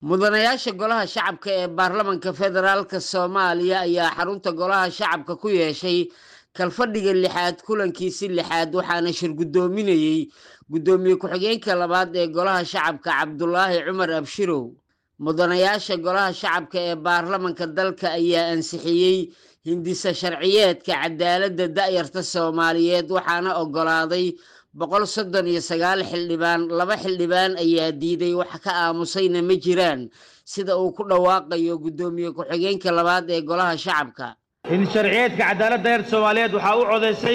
mudanayaasha golaha shacabka ee baarlamanka federaalk soomaaliya ayaa xarunta golaha shacabka ku yeeshay kalfadhiga lixaad kulankiisi lixaad waxaana shir guddoominayey guddoomiye ku-xigeenka labaad ee golaha shacabka cabdulaahi cumar abshirow mudanayaasha golaha shacabka ee baarlamanka dalka ayaa ansixiyey hindisa sharciyeedka cadaaladda da'yarta soomaaliyeed waxaana oggolaaday boqol soddon iyo sagaal xildhibaan laba xildhibaan ayaa diiday wax ka aamusayna ma jiraan sida uu ku dhawaaqayo guddoomiye ku-xigeenka labaad ee golaha shacabka hinsharciyeedka cadaaladda da'yarta soomaaliyeed waxaa u codaysay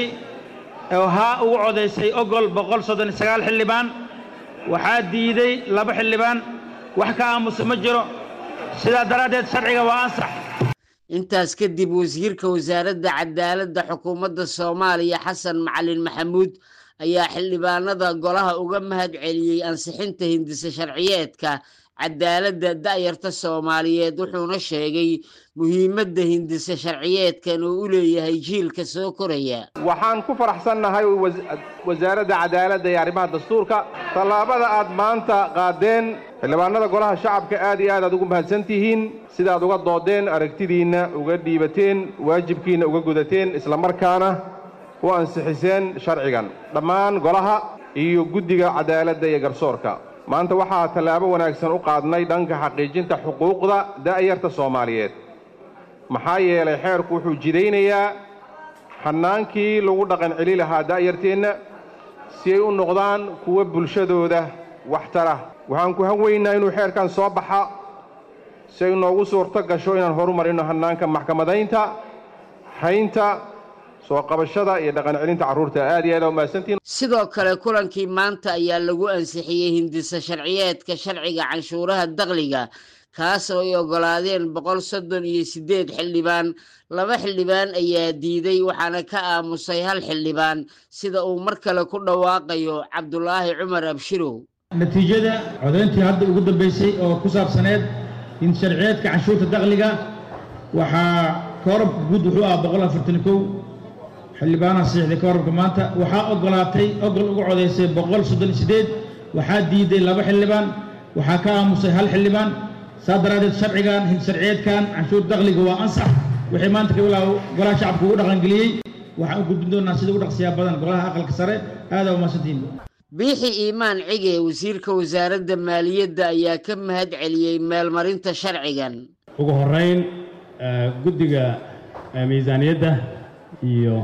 haa ugu codaysay ogol boqol soddon iyo sagaal xildhibaan waxaa diiday laba xildhibaan wax ka aamusa ma jiro sidaa daraaddeed sharciga waa ansax intaas kadib wasiirka wasaaradda cadaaladda xukuumadda soomaaliya xasan macalin maxamuud ayaa xildhibaanada golaha uga mahad celiyey ansixinta hindise sharciyeedka cadaaladda da'yarta soomaaliyeed wuxuuna sheegay muhiimadda hindise sharciyeedkan uu u leeyahay jiilka soo koraya waxaan ku faraxsannahay wasaaradda cadaaladda iyo arrimaha dastuurka tallaabada aad maanta qaadeen xildhibaanada golaha shacabka aad iyo aad aad ugu mahadsan tihiin sidaad uga doodeen aragtidiinna uga dhiibateen waajibkiinna uga gudateen islamarkaana u ansixiseen sharcigan dhammaan golaha iyo guddiga cadaaladda iyo garsoorka maanta waxaa tallaabo wanaagsan u qaadnay dhanka xaqiijinta xuquuqda da'yarta soomaaliyeed maxaa yeelay xeerku wuxuu jidaynayaa xannaankii lagu dhaqan celi lahaa da'yarteenna si ay u noqdaan kuwa bulshadooda waxtara waxaan ku hanweynaa inuu xeerkan soo baxa si ay noogu suurto gasho inaan horumarino hannaanka maxkamadaynta haynta soo qabashada iyo dhaqan celinta carruurta aad iyo aad aa umahadsantihin sidoo kale kulankii maanta ayaa lagu ansixiyey hindisa sharciyeedka sharciga canshuuraha dakhliga kaas oo ay oggolaadeen boqol soddon iyo siddeed xildhibaan laba xildhibaan ayaa diiday waxaana ka aamusay hal xildhibaan sida uu mar kale ku dhawaaqayo cabdulaahi cumar abshirow natiijada codayntii hadda ugu dambaysay oo ku saabsaneed hinsharciyeedka canshuurta dakhliga waxaa koorabka guud wuxuu ah boqol afartan kow xildhibaanaha saxiixday koorabka maanta waxaa oggolaatay ogol uga codaysay boqol soddon iyo siddeed waxaa diiday laba xildhibaan waxaa ka aamusay hal xildhibaan saa daraaddeed sharcigan hinsharciyeedkan canshuur dakhliga waa ansax wixii maanta ka bilaaw golaha shacabka ugu dhaqangeliyey waxaan u gudbin doonaa sida ugu dhaqsiyaa badan golaha aqalka sare aadaa umahadsantihiin biixi iimaan cige wasiirka wasaaradda maaliyadda ayaa ka mahad celiyey meelmarinta sharcigan ugu horeyn guddiga miisaaniyadda iyo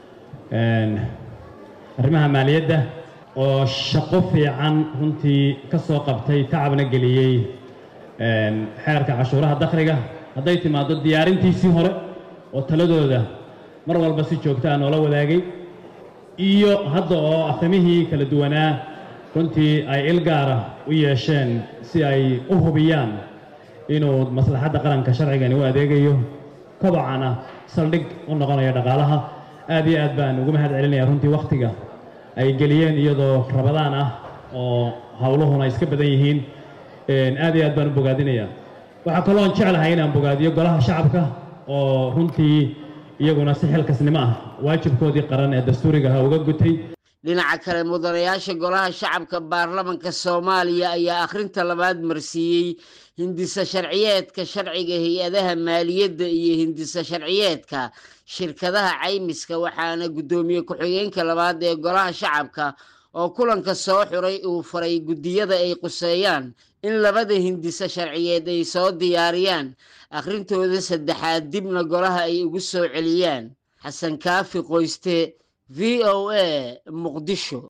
arrimaha maaliyadda oo shaqo fiican runtii ka soo qabtay tacabna geliyey xeerka cashuuraha dakhliga hadday timaaddo diyaarintiisii hore oo taladooda mar walba si joogtaa noola wadaagay iyo hadda oo afhamihii kala duwanaa runtii ay il gaara u yeesheen si ay u hubiyaan inuu maslaxadda qaranka sharcigani u adeegayo kobocana saldhig u noqonayo dhaqaalaha aad iyo aad baan ugu mahad celinaya runtii wakhtiga ay geliyeen iyadoo rabadaan ah oo howluhuna iska badan yihiin aad iyo aad baan u bogaadinaya waxaa kaloon jeclahay inaan bogaadiyo golaha shacabka oo runtii iyaguna si xilkasnimo ah waajibkoodii qaran ee dastuuriga aha uga gutay dhinaca kale mudanayaasha golaha shacabka baarlamanka soomaaliya ayaa akhrinta labaad marsiiyey hindisa sharciyeedka sharciga hay-adaha maaliyadda iyo hindisa sharciyeedka shirkadaha caymiska waxaana guddoomiye ku-xigeenka labaad ee golaha shacabka oo kulanka soo xuray uu faray guddiyada ay quseeyaan in labada hindisa sharciyeed ay soo diyaariyaan akhrintooda saddexaad dibna golaha ay ugu soo celiyaan xasan kaafi qoyste v o a muqdisho